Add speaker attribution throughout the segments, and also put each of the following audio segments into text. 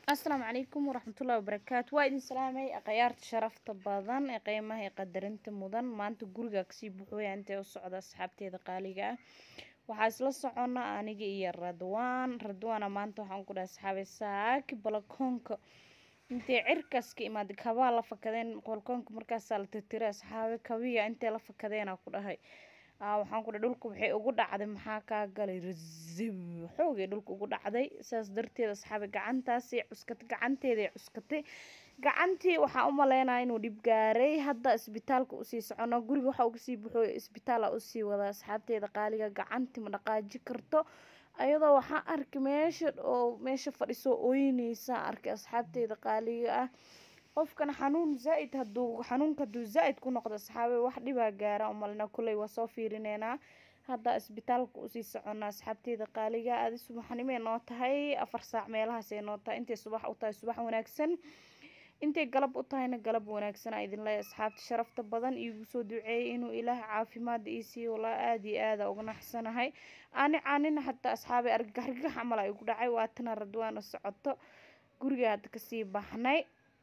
Speaker 1: asalaamu calaykum waraxmatullahi wabarakaatu waa idin salaamay akhyaarta sharafta badan ee qiimaha ee qadarinta mudan maanta guriga kasii buuxooya intee u socda asxaabteeda qaaliga ah waxaa isla socona aniga iyo radwaan radwaana maanta waxaan ku dhahay asxaabay saaki balakoonka intay cirkaas ka imaaday kabaa la fakadeen balkoonka markaasaa la tirtiray asxaabe kabiya intay la fakadeena ku dhahay waxaan ku dhahay dhulka waxay ugu dhacday maxaa kaa galay razib xoogay dhulka ugu dhacday sidaas darteed asxaabe gacantaasay cuskatay gacanteeday cuskatay gacantii waxaa u maleynaya inuu dhib gaaray hadda isbitaalka usii socono guriga waxaa uga sii buxooy isbitaala usii wada asxaabteeda qaaliga gacantii ma dhaqaaji karto ayadoo waxaa arkay meesha oo meesha fadhisoo ooyneysa arkay asxaabteeda qaaliga ah qofkan xanuun zaa-id haduu xanuunka haduu zaa-id ku noqdo asxaabe wax dhibaa gaara umalina kuley waa soo fiirineynaa hadda isbitaalka usii socona asxaabteeda qaaliga aadi subaxnimay noo tahay afar saac meelahaasay noo tahay intay subax u tahay subax wanaagsan intay galab u tahayna galab wanaagsan aa idin leeyahay asxaabta sharafta badan iigu soo duceeyay inuu ilaah caafimaad ii siiyo walaa aada iyo aada uga naxsanahay ani caanina xataa asxaabay argagaxrigax camal ay ugu dhacay waatana radwaana socoto guriga hadda kasii baxnay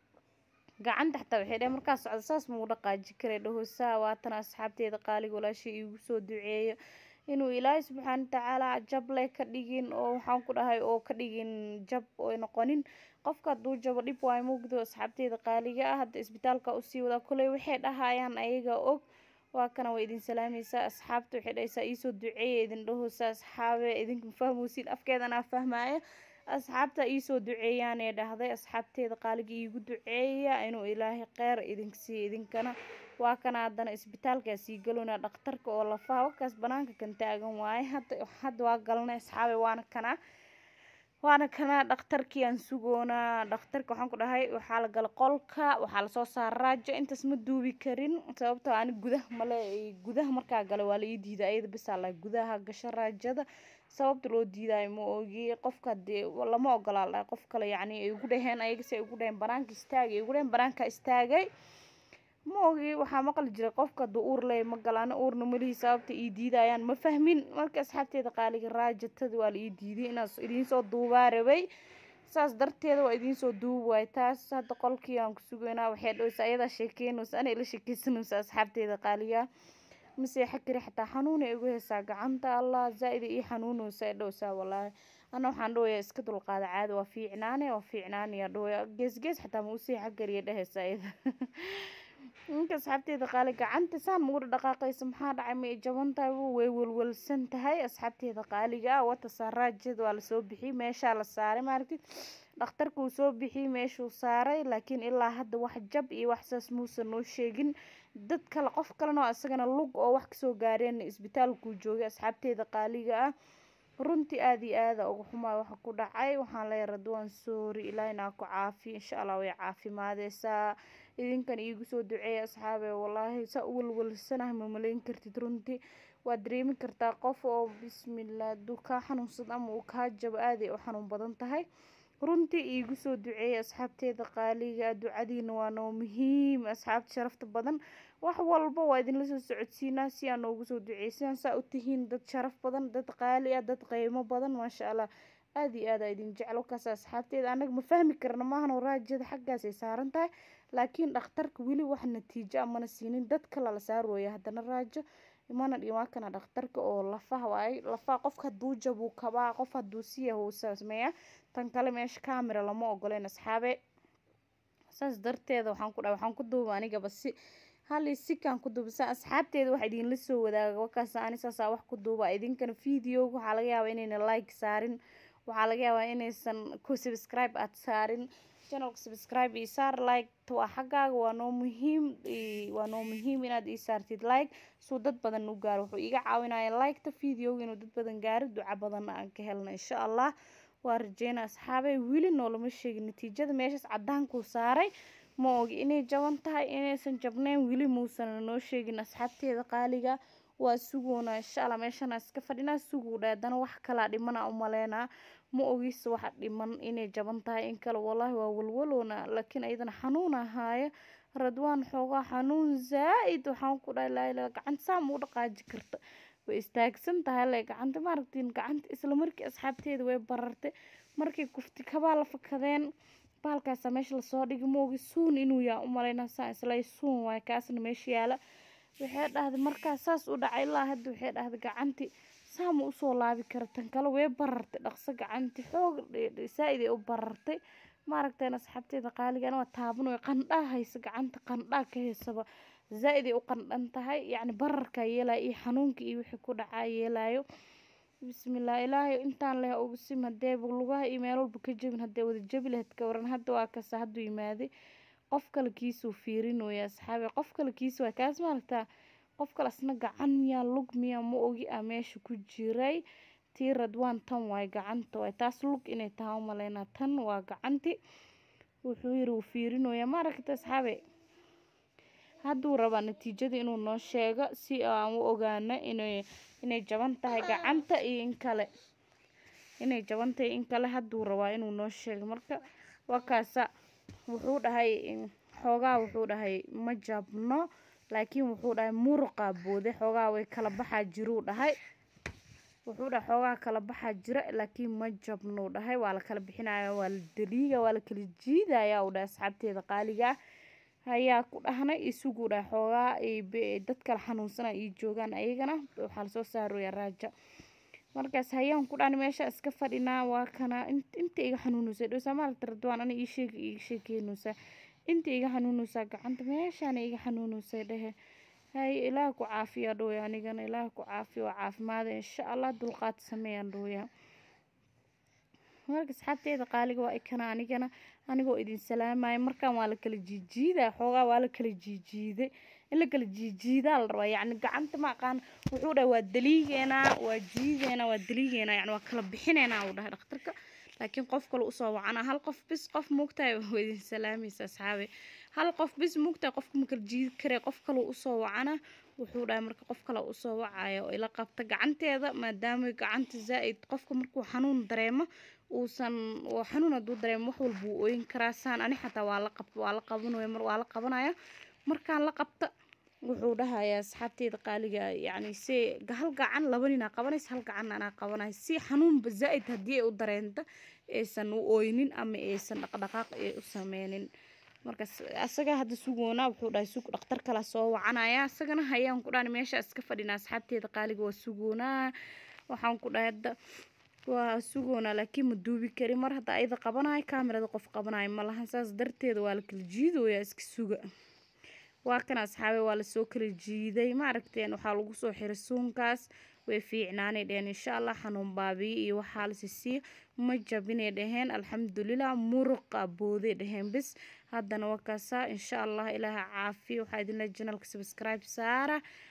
Speaker 1: gacanta xataa waxay dheh markaa socda saas muu dhaqaaji karay dhahosaa waatana asxaabteeda qaaliga walaashay iigu soo duceeyo inuu ilaahay subxaana watacaala jable ka dhigin oo waxaan ku dhahay oo ka dhigin jab oy noqonin qofka hadduu jabo dhib waay mugdo asxaabteeda qaaliga ah hadda isbitaalka usii wadaa kuley waxay dhahayaan ayaga og waa kana waa idin salaamaysaa asxaabta waxay dhahaysaa iisoo duceeya idin dhahoosa asxaabe idinka fahmoosin afkeedanaa fahmaayo asxaabta iisoo duceeyaanee dhahday asxaabteeda qaaliga iigu duceeya inuu ilaahay kheyr idink siiyo idinkana waa kana haddana isbitaalkaa sii galona dhakhtarka oo lafaha wakaas banaanka kan taagan waaye hadda hadda waa galnay asxaabe waana kana waana kana dhakhtarkii aan sugoonaa dhakhtarka waxaan ku dhahay waxaa la gala qolka waxaa lasoo saara raajo intaas ma duubi karin sababtoo ani gudaha male gudaha markaa gala waa la ii diiday ayada bisaa la gudaha gasho raajada sababta loo diidayo ma ogi qofka dee lama ogolaa la qof kale yacni ay ugu dhaheen ayaga si ay ugu dhaheen banaanka istaagay ay ugu dhaheen banaanka istaagay ma ogi waxaa maqli jiray qofka hadduu uur leey ma galaan uurna malihii sababta ii diidayaan ma fahmin marka asxaabteeda qaaliga raajatada waa la ii diiday inaas idiinsoo duubaa rabay saas darteeda waa idiinsoo duubi waay taas hadda qolkii aan ku sugaynaa waxay dhoweysa ayadaa sheekeynaysa anay la sheekeysanaysa asxaabteeda qaaliga maseexa kari xataa xanuun ay ugu heysaa gacanta allah zaa-ida ii xanuunaysa ay dhoweysaa walaahi ana waxaan dhawayaa iska dulqaada caada waa fiicnaane waa fiicnaanaya dhawaya gees gees xataa ma u seexa kariya dheheysa iyada ninka asxaabteeda qaali gacanta saan mauga dhaqaaqaysa maxaa dhacay ma jaban tahay way welwelsan tahay asxaabteeda qaaliga ah wata saaraajada waa lasoo bixiyey meeshaa la saaray maaragtid dhakhtarka uu soo bixiyey meeshuu saaray laakiin ilaa hadda wax jab iyo wax saas muusan noo sheegin dad kale qof kalena oo isagana lug oo wax kasoo gaareen isbitaalkuu joogay asxaabteeda qaaliga ah runtii aada iyo aada uga xumaa waxa ku dhacay waxaan leeyahay radwaan soori ilaahay naa ku caafiyo insha allah way caafimaadeysaa idinkan iigu soo duceeya asxaabe wallaahi saa u walwalsanahay ma malayn kartid runtii waad dareemi kartaa qof oo bismillah hadduu kaa xanuunsado ama uu kaa jabo aaday u xanuun badan tahay runtii iigu soo duceeya asxaabteeda qaaliga ducadiina waa noo muhiim asxaabta sharafta badan wax walba waa idinla soo socodsiinaa si aa noogu soo duceysaan saa u tihiin dad sharaf badan dad qaali ah dad qiimo badan maasha allah aada iyo aada idin jeclo kaas asxaabteeda anaga ma fahmi karna maahan raajada xaggaasay saaran tahay laakiin dhakhtarka weli wax natiijo amana siinin dad kale la saarooya haddana raajo imana dhimaakana dhakhtarka oo lafaha waay lafaha qofka hadduu jabuu kabaa qof hadduu siya uu sameeya tan kale meesha camera lama ogoleen asxaabe saas darteeda waxaan ku dhahay waxaan ku duuba anigaba si hali sikaan ku duuba saa asxaabteeda wax idinla soo wadaaga wakaas ani saasaa wax ku duuba idinkana videoga waxaa laga yaabaa inayna like saarin waxaa laga yaabaa inaysan ku subscribe aad saarin channelka subscribe ii saar like waa xaggaaga waa noo muhiim waa noo muhiim inaad ii saartid like suu dad badan u gaaro wuxuu iga caawinaya liketa videoga inuu dad badan gaaro duca badanna aan ka helno insha allah waa rajeyna asxaabay weli noolama sheegin natiijada meeshaas cadaankuu saaray ma ogi inay jaban tahay inaysan jabneyn weli muusan noo sheegin asxaabteeda qaaliga waa sugoona insha allah meeshana iska fadhinaa suguudha haddana wax kalaa dhimana u maleynaa ma ogis waxa dhiman inay jaban tahay in kale wallaahi waa walwaloona laakiin ayadana xanuun ahaayo radwaan xoogaa xanuun zaa-id waxaan ku dhahay laa ilaa gacanta saa ma u dhaqaaji karta way istaagsan tahay le gacanta maaragtiin gacanta isla markii asxaabteeda way barartay markay kufti kabaa la fakadeen baalkaasa meesha lasoo dhigi moogi suun inuu yaa u malaynaa saa islay suun waay kaasna meesha yaala waxay dhahday markaa saas u dhacay ilaa hadda waxay dhahday gacanti saama usoo laabi kara tan kale way barartay dhaqso gacanti xoog saa-id ay u barartay maaragteen asxaabteeda qaaligan waa taabanoy qandhaa haysa gacanta qandhaa ka haysaba zaa-id ay u qandhan tahay yacni bararkaa yeelaya iyo xanuunka iyo wixii ku dhacaa yeelayo bismillah ilaahay intaan leh ugu sim hadeeba lugaha iyo meel walba ka jebin hadee wada jebi lahayd ka waran hadda waa kasa hadduu yimaaday qof kale kiisuu fiirinooya asxaabi qof kale kiis waa kaas maaragtaa qof kale asna gacan miyaa lug miyaa ma ogi ah meesha ku jiray tii radwaan tan waay gacanta waay taas lug inay tahay u malaynaa tan waa gacanti wuxuu yiri wuu fiirinooya maaragta asxaabe hadduu rabaa natiijada inuu noo sheego si aan u ogaano inay inay jaban tahay gacanta iyo in kale inay jaban tahay in kale hadduu rabaa inuu noo sheego marka waa kaasa wuxuu dhahay xoogaa wuxuu dhahay ma jabno laakiin wuxuu dhahay muruqa boode xoogaa way kala baxaa jiruu dhahay wuxuu dhahay xoogaa kala baxaa jira laakiin ma jabnuu dhahay waa la kala bixinaya waa la daliiga waa la kala jiidaya uu dhahay asxaabteeda qaaliga ayaa ku dhahnay isuguu dhahay xoogaa dad kala xanuunsana ii joogaan ayagana waxaa lasoo saaraya raaja markaas hayaan ku dhahna meesha iska fadhinaa waa kana inta iga xanuunaysa dhowsaa maalta radwaan ana ii sheeg iga sheekeynaysaa inta iga xanuunaysaa gacanta meeshaana iga xanuunaysay dhehe hay ilaah ku caafiya dhowya anigana ilaah ku caafiya waa caafimaada insha allah dulqaad sameeyaan dhowya marka asxaabteeda qaaliga waa ikana anigana anigoo idin salaamaya markaan waa la kala jiijiidaa xoogaa waa la kala jiijiiday in la kala jiijiidaa la rabaa yacni gacanta ma aqaan wuxuu dhahay waa daliigeenaa waa jiideenaa waa daliigeenaa yacni waa kala bixineenaa uu dhahay dhakhtarka laakiin qof kale usoo wacana hal qof bis qof muugtahay waa idin salaamaysa asxaabe hal qof bis muugtahay qofka ma kala jiidi karee qof kale usoo wacana wuxuu dhahay marka qof kale usoo wacaya oo ila qabta gacanteeda maadaama gacanta zaa-id qofka markuu xanuun dareemo uusan xanuun hadduu dareemo wax walba wuu ooyin karaa saan ani xataa waa la qab waa la qabanaya mar waa la qabanaya markaan la qabta wuxuu dhahayaa asxaabteeda qaaliga yacni si hal gacan laba ninaa qabanaysa hal gacan anaa qabanaya si xanuunba zaa-id haddii ay u dareento aysan u ooynin ama aysan dhaqdhaqaaq ay u sameynin markaas asaga hadda sugoonaa wuxuu dhahay sug dhakhtar kala soo wacanaya asagana hayaan ku dhahan meesha iska fadhinaa asxaabteeda qaaliga waa sugoonaa waxaan ku dhahay hadda waa sugoonaa laakiin ma duubi kari mar hadda ayada qabanayo kaamirada qof qabanayo ma lahan saas darteeda waa la kala jiidooyaa iska suga waa kan asxaabe waa lasoo kala jiiday ma aragteen waxaa lagu soo xiray suunkaas way fiicnaanay dheheen insha allah xanuun baabiye iyo waxaa lasisiiyo ma jabinay dhaheen alxamdulilah muruqa booday dhaheen bis haddana waa kaasaa insha allah ilaaha caafiya waxaa idinle janalka subscribe saara